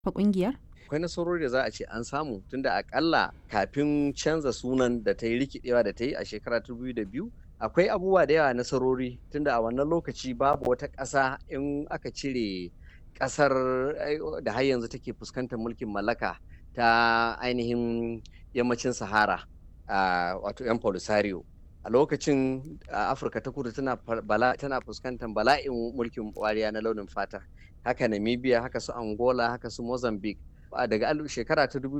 fa ƙungiyar? akwai nasarori da za a ce an samu tunda akalla kafin canza sunan da ta yi rikidewa da ta yi a shekara ta biyu akwai abubuwa da yawa nasarori tunda a wannan lokaci babu wata ƙasa in aka cire ƙasar da har yanzu take fuskantar mulkin mallaka ta ainihin yammacin sahara wato 'yan polisario a lokacin afirka ta kudu tana fuskantar bala'in mulkin wariya na launin fata haka namibia haka su angola haka su mozambique daga shekara ta